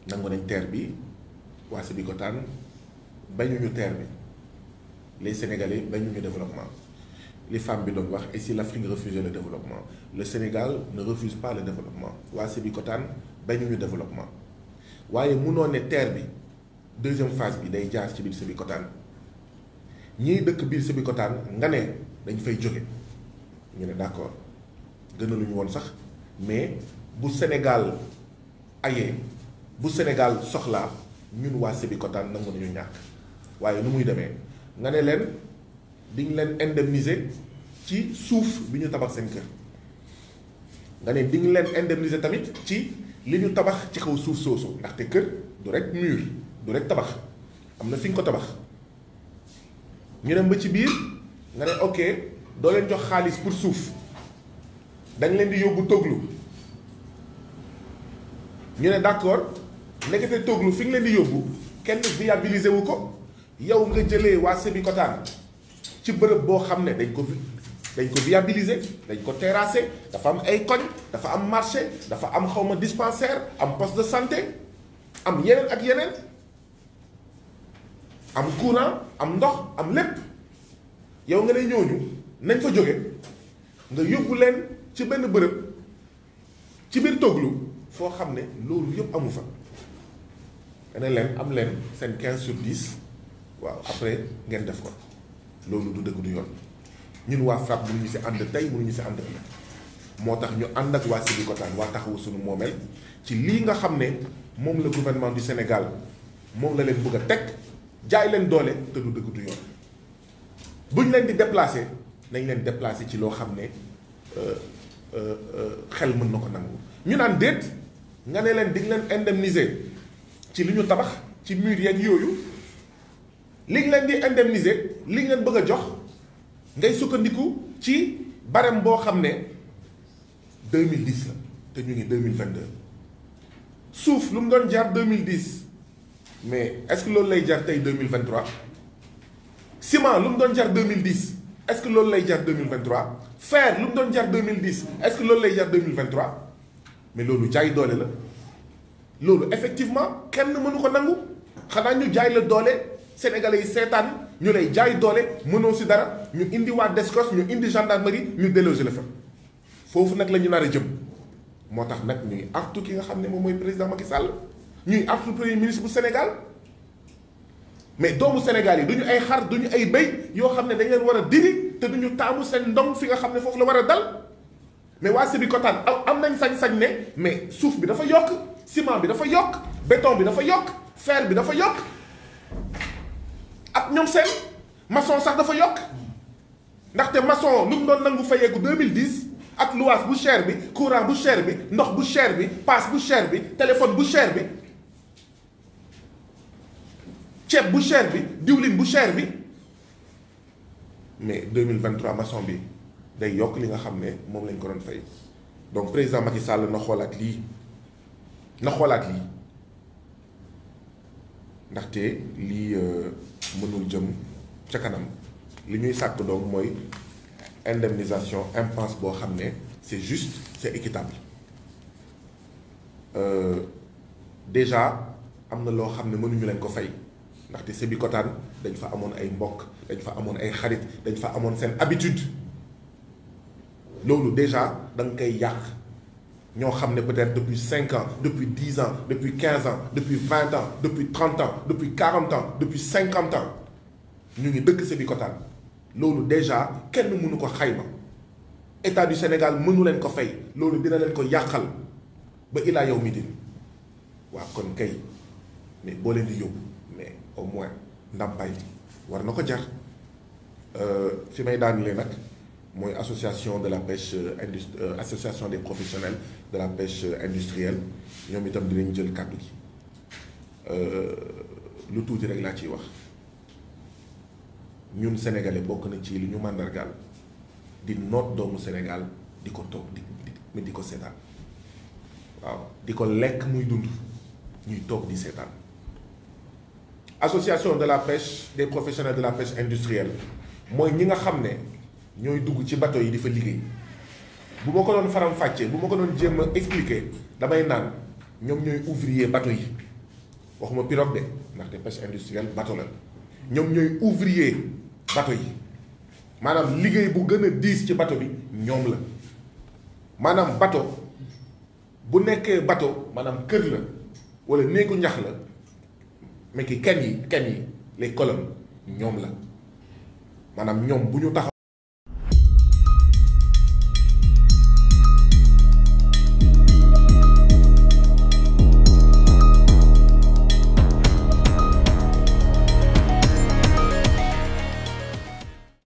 nangu nañ terre bi waa Sébikotane bañuñu terre bi les Sénégalais bañuñu développement li femme bi doon wax et si l'Afrique refusait le développement le Sénégal ne refuse pas le développement waa Sébikotane bañuñu développement waaye munoo ne terre bi deuxième phase bi day jaar ci biir Sébikotane ñiy dëkk biir Sébikotane nga ne dañ fay jóge ñu ne d'accord gënaluñu woon sax mais bu Sénégal ayee bu Sénégal soxlaa ñun waa Sébikotane nangu nañu ñàkk waaye nu muy demee nga ne leen diñ leen indemniser ci suuf bi ñu tabax seen kër nga ne diñ leen indemniser tamit ci li ñu tabax ci kaw suuf soosu ndaxte kër du rek mur du rek tabax am na fi nga ko tabax ñu dem ba ci biir nga ne ok doo leen jox xaalis pour suuf dañ leen di yóbbu toglu ñu ne d'accord nekkete toglu fi nga leen di yóbbu kenn viabiliser wu ko yow nga jëlee waa Sébikotane ci bërëb boo xam ne dañ ko dañ ko viabiliser dañ ko terrasser dafa am ay koñ dafa am marché dafa am xawma dispensaire am poste de santé am yeneen ak yeneen am courant am ndox am lépp yow nga ne ñooñu nañ fa jóge nga yóbbu leen ci benn bërëb ci biir toglu foo xam ne loolu yëpp amu fa nga ne leen am leen seen 15 sur 10 waaw après ngeen def ko loolu du dëgg du yoon ñun waa FRAPP mënuñu si ànd tey mënuñu si ànd ëllëg moo tax ñu ànd ak waa Sébikotane waa taxawu suñu moomeel ci lii nga xam ne moom la gouvernement du Sénégal moom la leen bëgg a teg jaay leen doole te du dëgg du yoon buñ leen di déplacer nañ leen déplacer ci loo xam ne xel mën na ko nangu ñu naan déet nga ne leen di leen indemniser ci li ñu tabax ci mur yeeg yooyu li ñu leen di indemniser li ñu leen bëgg a jox ngay sukkandiku ci barème boo xam ne 2010 la te ñu ngi 2022 suuf lu mu doon jar 2010 mais est-ce que loolu lay jar tey 2023 ciment lu mu doon jar 2010 est-ce que loolu lay jar 2023 fer lu mu doon jar 2010 est-ce que loolu lay jar 2023 mais loolu jaay doole la loolu effectivement kenn mënu ko nangu xanaa ñu jaay la doole sénégalais yi seetaan ñu lay jaay doole mënoo si dara ñu indi waa DSCOS ñu indi gendarmerie ñu déloger la fa foofu nag la ñu nar a jëm moo tax nag ñuy artu ki nga xam ne moom mooy président Macky Sall ñuy artu premier ministre bu Sénégal mais doomu Sénégal yi du ñu ay xar du ñu ay béy yoo xam ne dañ leen war a diri te du ñu taamu seen ndong fi nga xam ne foofu la war a dal mais waa Sébikotane am nañ sañ-sañ ne mais suuf bi dafa yokk ciment bi dafa yokk béton bi dafa yokk fer bi dafa yokk ak ñoom seen maçon sax dafa yokk ndaxte maçon lu mu doon nangu fayeeku 2010 ak luwaas bu cher bi courant bu cher bi ndox bu cher bi paas bu cher bi téléphone bu cher bi ceeb bu cher bi diwlin bu cher bi mais 2023 maçon bi day yokk li nga xam ne moom lañ ko doon fay donc président Macky Sall na xoolaat lii na xoolaat lii ndaxte lii mënul jëm ca kanam li ñuy sàkk donc mooy indemnisation impense boo xam ne c'est juste c'est équitable euh, déjà am na loo xam ne mënuñu leen ko fay ndaxte Sébikotane dañ fa amoon ay mbokk dañ fa amoon ay xarit dañ fa amoon seen habitude loolu déjà da nga koy yàq ñoo xam ne peut-être depuis cinq ans depuis dix ans depuis quinze ans depuis vingt ans depuis trente ans depuis quarante ans depuis cinquante ans ñu ngi dëkk Sébikotane loolu déjà kenn mënu ko xayma état du Sénégal mënu leen ko fay loolu dina leen ko yàqal ba ilaa yow mi din waaw kon kay mais boo leen di yóbbu mais au moins ndàmpaay bi war na ko jar fi may daanelee nag mooy association de la pêche indust association des professionnels de la pêche industrielle ñoom itam dinañ jël kàddu gi lu tuuti rek laa ciy wax ñun sénégalais bokk na ci li ñu màndargaal di noot doomu Sénégal di ko toog di di di ko seetaan waaw di ko lekk muy dund ñuy toog di seetaan association de la pêche des professionnels de la pêche industrielle mooy ñi nga xam ne ñooy dugg ci bateau yi di fa liggéey bu ma ko doon faram fàccee bu ma ko doon jéem a expliquer damay naan ñoom ñooy ouvrier bateau yi waxuma pirogue de ndaxte pêche industrielle bateau la ñoom ñooy ouvrier bateau yi maanaam liggéey bu gën a diis ci bateau bi ñoom la maanaam bateau bu nekkee bateau maanaam kër la wala néegu ñax la mais ki ken yi ken yi les colonnes ñoom la maanaam ñoom bu ñu taxaw